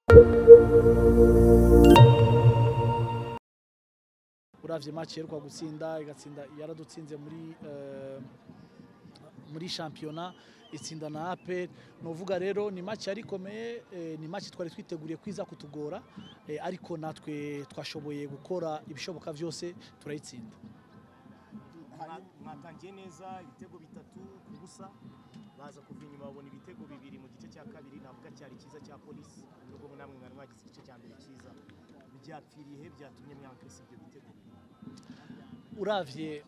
uravye match yeruka gutsinda igatsinda yaradutsinze muri eh, muri shampiyona itsinda na APR novuga rero ni match yari ikomeye eh, ni match twari twiteguriye kwiza kutugora eh, ariko natwe twashoboye gukora ibishoboka byose turayitsinda mwatangiye neza ibitego bitatu ku busa baza kuva inyuma babona ibitego bibiri mu gice cya kabiri navuga cyari cyiza cya polisi nubwo namwe mwari mwagize igice cya mbere cyiza byapfiriye he byatumye mwankirisa ibyo bitego uravye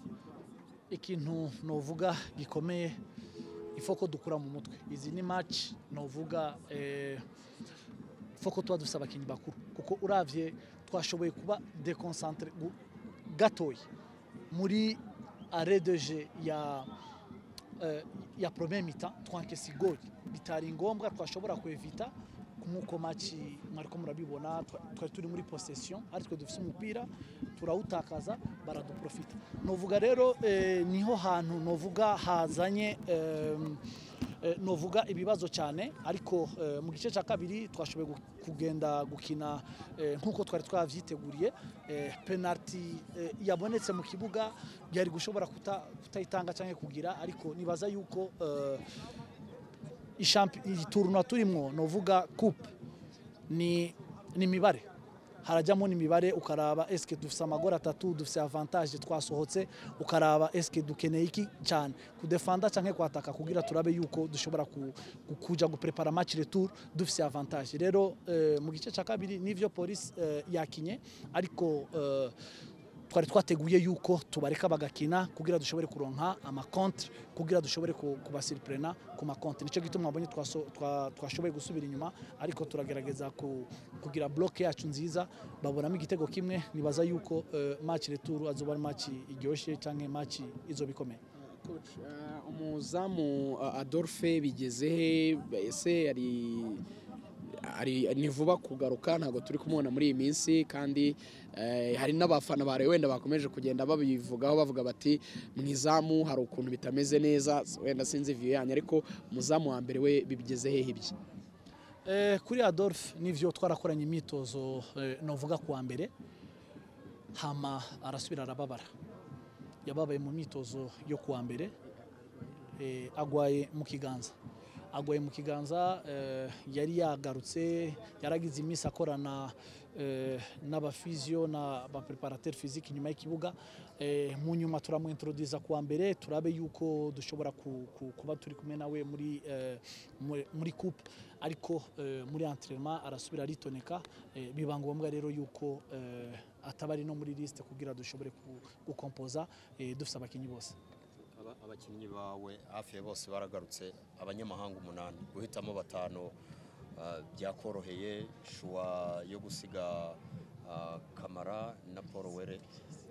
ikintu novuga gikomeye ifoko dukura mu mutwe izi ni match novuga eh, foko tuba dufise abakinyi bakuru kuko uravye twashoboye kuba deconcentre gu- gatoya muri arrêt de jeu ya eh, ya premier mi-temps twankesa igoli bitari ngombwa twashobora kuevita nk'uko maci mwariko murabibona twa- twari turi muri possession ari twe dufise umupira turawutakaza baraduprofita novuga rero eh, niho hantu novuga hazanye em, eh, novuga ibibazo cyane ariko eh, mu gice cya kabiri twashoboye gu- kugenda gukina eh, nk'uko twari twavyiteguriye eh, penalty eh, yabonetse mu kibuga byari gushobora kuta- kutayitanga cyangwa kugira ariko nibaza yuko eh, ishampi- iyi turuna turimo novuga coupe ni ni imibare harajyamo n'imibare ukaraba eske dufise amagora atatu dufise avantage twasohotse ukaraba eske dukeneye iki cyane kudefanda canke kwataka kugira turabe yuko dushobora ku- ku- kuja guprepara match retour dufise avantage rero eh, mu gice cya kabiri nivyo polisi eh, yakinye ariko eh, twari twateguye yuko tubareka bagakina kugira dushobore kuronka amakontre kugira dushobore ku- kubasiripurena ku makontre nicyo gituma mwabonye twaso- twa- twashoboye gusubira inyuma ariko turagerageza ku- kugira bloke yacu nziza babonamo igitego kimwe nibaza yuko eh, match retour azoba ari match iryoshye cyangwa match izoba ikomeye Coach, eh, umuzamu uh, Adolphe bigeze he ese ari ari ni vuba kugaruka ntabwo turi kumubona muri iyi minsi kandi eh, hari n'abafana bare wenda bakomeje kugenda babivugaho bavuga bati mu izamu hari ukuntu bitameze neza wenda sinzi view yanyu ariko umuzamu wa mbere we bibigeze hehe ibye Eh, kuri Adolphe nivyo twarakoranye imyitozo eh, novuga kuwa mbere hama arasubira arababara yababaye mu myitozo yo kuwa mbere eh, agwaye mu kiganza agwaye mu kiganza eh, yari yagarutse yaragize iminsi akorana eh, n'abafizio n'abapreparateur physique inyuma y'ikibuga eh, mu nyuma turamuintroduza kuwa mbere turabe yuko dushobora ku, ku, kuba turi kumwe nawe muri, eh, muri, muri coupe ariko eh, muri entraînement arasubira aritoneka eh, biba ngombwa rero yuko eh, ataba ari no muri liste kugira dushobore ku- gukompoza eh, dufise abakinyi bose Aba- abakinnyi bawe hafi ya bose baragarutse abanyamahanga umunani guhitamo batanu ah, byakoroheye shuwa yo gusiga ah, kamara na paul were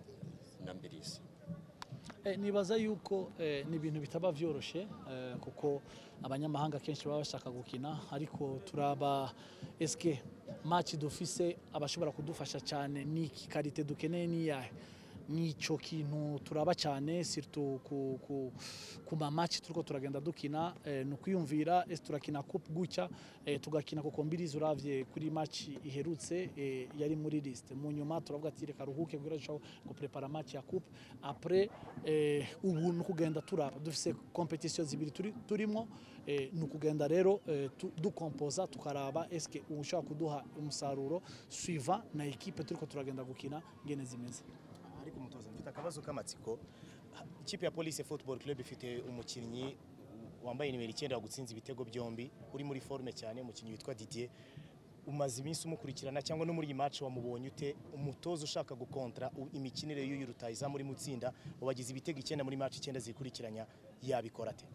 na mbirisi Eh, nibaza yuko eh, ni ibintu bitaba vyoroshe eh, kuko abanyamahanga kenshi baba bashaka gukina ariko turaba eske match dufise abashobora kudufasha cyane ni karite dukeneye ni yahe nico kintu turaba cyane surtout ku, ku, ku ma match turiko turagenda dukina eh, ni ukwiyumvira ese turakina coupe gutya eh, tugakina kuko mbirizi uravye kuri match iherutse eh, yari muri liste mu nyuma turavuga ati reka ruhuke kugira dushobore guprepara match ya coupe après eh, ubu ni ukugenda turaba dufise competition zibiri turi, turimo eh, ni ukugenda rero eh, tu- dukompoza tukaraba eske ushobora kuduha umusaruro suivant na equipe turiko turagenda gukina ngene zimeze ariko umutoza mfite akabazo k'amatsiko Ha- ikipe ya polisi football club ifite umukinnyi wambaye nimero icyenda wagutsinze ibitego byombi uri muri forme cyane umukinnyi witwa Didier umaze iminsi umukurikirana cyangwa no muri iyi match wamubonye ute umutoza ushaka gukontra u- imikinire y'uyu rutayizamu uri mutsinda wabagize ibitego icyenda muri match icyenda zikurikiranya yabikora ate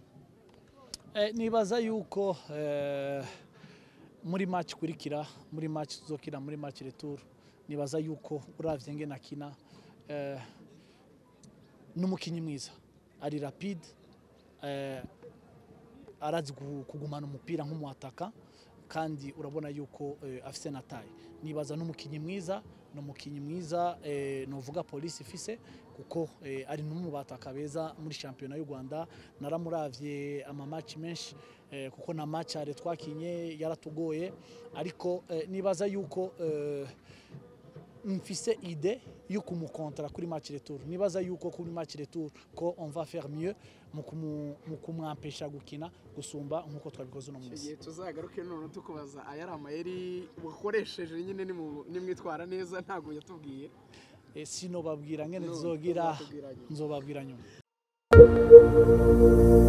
Eh, nibaza yuko eh, muri match ikurikira muri match tuzokina muri match retour nibaza yuko uravye ngene akina eh, n'umukinyi mwiza ari rapide eh, arazi gu- kugumana umupira nk'umuataka kandi urabona yuko eh, afise na taye nibaza n'umukinyi mwiza ni umukinyi mwiza eh, novuga polisi ifise kuko eh, ari no mu bataka beza muri shampiyona y'u Rwanda naramuravye amamaci menshi eh, kuko na match yari twakinye yaratugoye ariko eh, nibaza yuko eh, mfise ide yo kumukontra kuri match retour nibaza yuko kuri match retour ko on va faire mieux mu kumu- mu kumwampesha gukina gusumba nkuko twabikoze uno icyo munsi gihe tuzagaruke none tukubaza aya ari amayeri wakoresheje nyine nimu- nimwitwara neza ntabwo yatubwiye Eh, sino babwira ngene No, nzogira uzatubwira nyuma. nzobabwira nyuma